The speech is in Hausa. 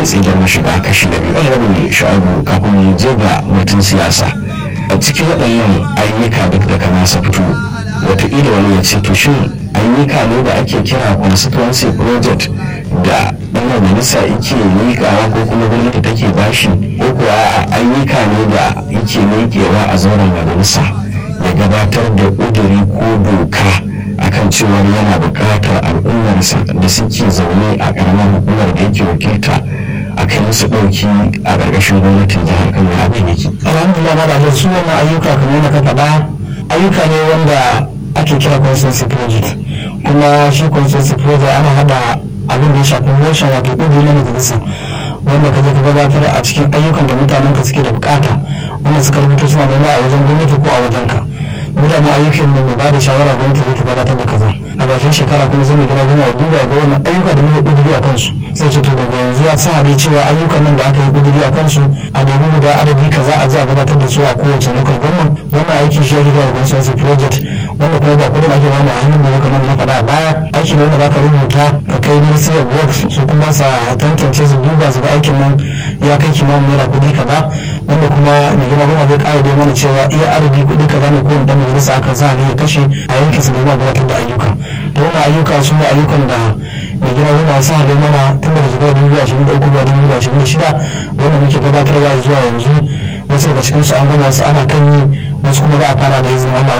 kai tsaye da mashiga kashi na biyu ɗan sha'abu kafin mu je ga mutum siyasa a cikin waɗannan ayyuka duk da kana sa fito wataƙila wani ya ce to shin ayyuka ne da ake kira constituency project da ɗan majalisa yake miƙawa ko kuma gwamnati take bashi ko kuwa ayyuka ne da yake miƙewa a zauren majalisa ya gabatar da ƙuduri ko doka akan cewar yana buƙatar al'ummarsa da suke zaune a ƙaramar hukumar da yake wakilta a kai musu ɗauki a ƙarƙashin gwamnatin jihar kano abin yake. alhamdulillah na da su wannan ayyuka kamar yadda ka faɗa ayyuka ne wanda ake kira consensus project kuma shi consensus project ana haɗa abin da ya shafi motion wato ƙuduri na majalisa wanda ka je ka gabatar a cikin ayyukan da mutanen ka suke da bukata wanda suka rubuta suna nema a wajen gwamnati ko a wajen ka mutane ayyukan da mai ba da shawara gwamnati zai ta gabatar da kaza a bakin shekara kuma zai mai gina gina ya duba ga wannan ayyuka da muka kuduri a kansu sai ce to daga yanzu ya sa dai cewa ayyukan nan da aka yi kuduri a kansu a nemi guda adadi kaza a je a gabatar da su a kowace local government wannan aiki shi ya riga da consensus project wanda kuma ba kudin ake wani a hannun da ya kamar na faɗa a baya aiki ne wanda za ka rubuta ka kai ministry of works su kuma sa tantance su duba su ga aikin nan ya kai kimanin naira kuɗi kaza wanda kuma mai gina goma zai ƙara dai mana cewa iya adadi kuɗi kaza ne ko dan majalisa aka za ne ya kashe a yankin su domin gabatar da ayyuka da wannan ayyuka su ne ayyukan da mai gina goma sa dai mana tun daga shekarar dubu ashirin da uku zuwa dubu ashirin da shida wanda muke gabatarwa zuwa yanzu wasu daga cikin su an gama su ana kan yi wasu kuma za a fara da izinin Allah